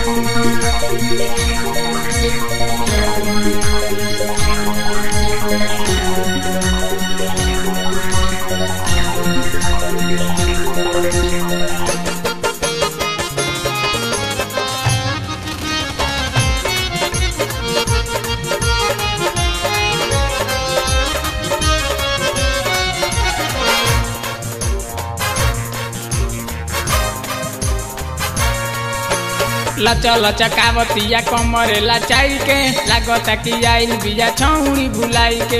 लचा लचा कावतिया कमरे लचाई के लागता कि आइल बिया छौड़ी भुलाई के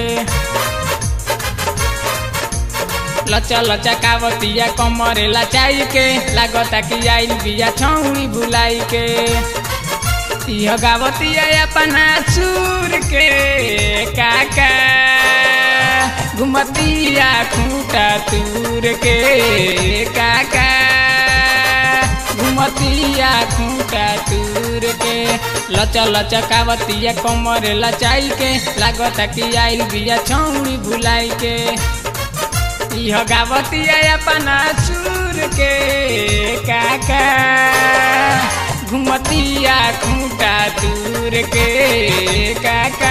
लचा लचा कावतिया कमरे लचाई के लागता कि आइल बिया छौड़ी भुलाई के यह गावतिया अपना चूर के काका घुमतिया खूटा तूर के काका घुमतिया खूटा तूर के लचा लचा कावतिया कमर लचाई के लागता कि आइल बिया छौड़ी भुलाई के यह गावतिया अपना चूर के काका घुमतिया खूटा तूर के काका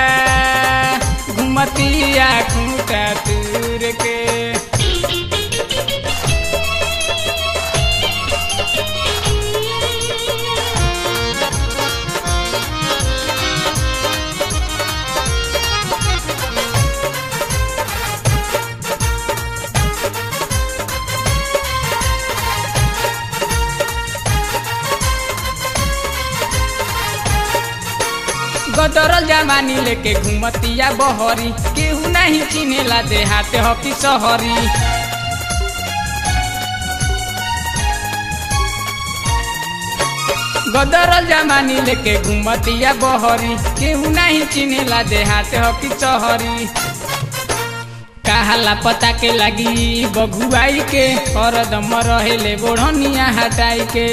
घुमतिया खूटा तूर के गदरल जमानी लेके घुमतिया बहरी केहू नहीं चिनेला देहाते हकी सहरी गदरल जमानी लेके घुमतिया बहरी केहू नहीं चिनेला देहाते हकी सहरी कहाला पता के लगी बघुआई के हरदम रहेले बोढ़निया हटाई के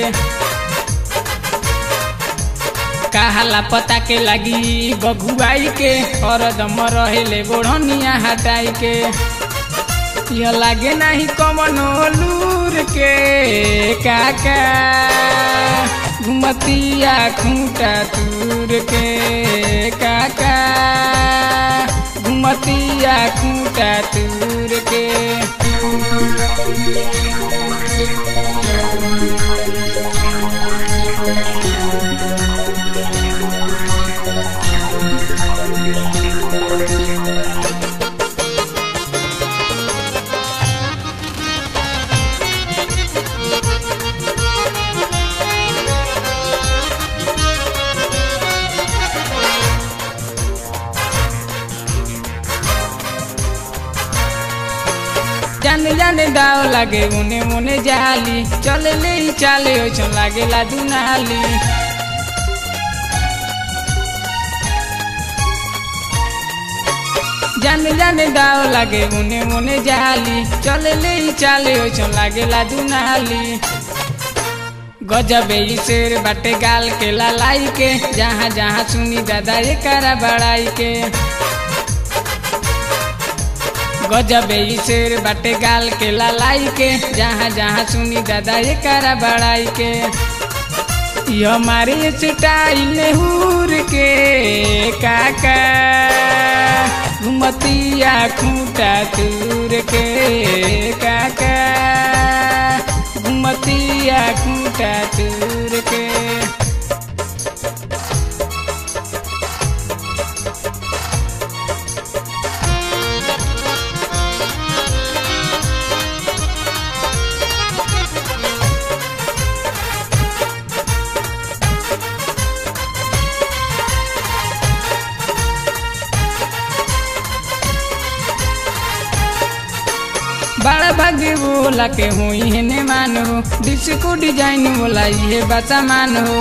कहाला पता के लगी बघुआई के हरदम रहेले बोढ़निया हटाई के यह लागे नहीं कमनो लूर के काका घुमतिया खूटा तूर के काका घुमतिया खूटा तूर के जाने जाने दाव लागे उने मुने जाली चले ले ही चाले ओछन लागेला दुनाली जाने जाने दाव लागे उने मुने जाली चले ले ही चाले ओछन लागेला दुनाली गजबे ई शेर बाटे गाल के लालाई के जहाँ जहाँ सुनी दादा ये करा बड़ाई के गजबे ई शेर बाटे गाल के लालाई के जहाँ जहाँ सुनी दादा ये करा बड़ाई के ये हमारे स्टाइल हूर के काका घुमतिया खूटा तूर के काका घुमतिया खूटा तूर के बड़ा भाग्य बोला के हुई है ने मान हो डिस्को डिजाइन बोला ये बचा मान हो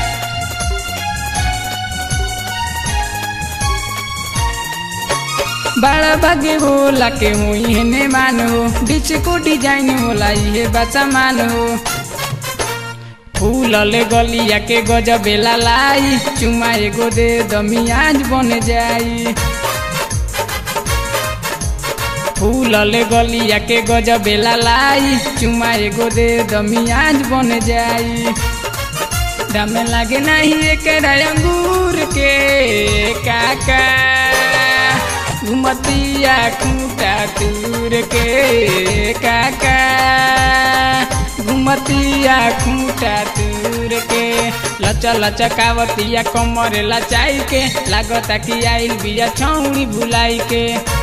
बड़ा भाग्य बोला के हुई है ने मान हो डिस्को डिजाइन बोला ये बचा मान हो फूलले गलिया के गजबेला लाई चुमा एगो दे दमियाज बन जाई फूलले गलिया के गजबेला लाई चुमा एगो दे दमियाज बन जाई दाम लागे नहीं एक अंगूर के काका घुमतिया खूटा तूर के काका घुमतिया खूटा तूर के लचा लचकावतिया कमर लचाई के लागता कि आइल बिया छौड़ी भुलाई के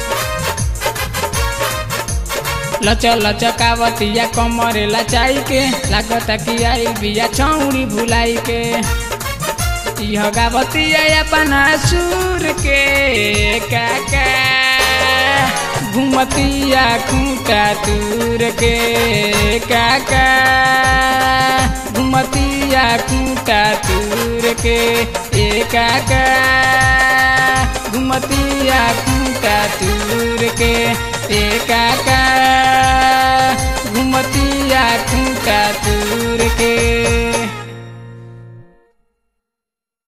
लच लचकावतिया कमर लचाई के लागता कि आइल बिया छौड़ी भुलाई के इह गावतिया अपना सुर के काका घुमतिया खूटा तूर के काका घुमतिया खूटा तूर के ए काका घुमतिया खूटा तूर के ए काका घुमतिया खूटा तूर के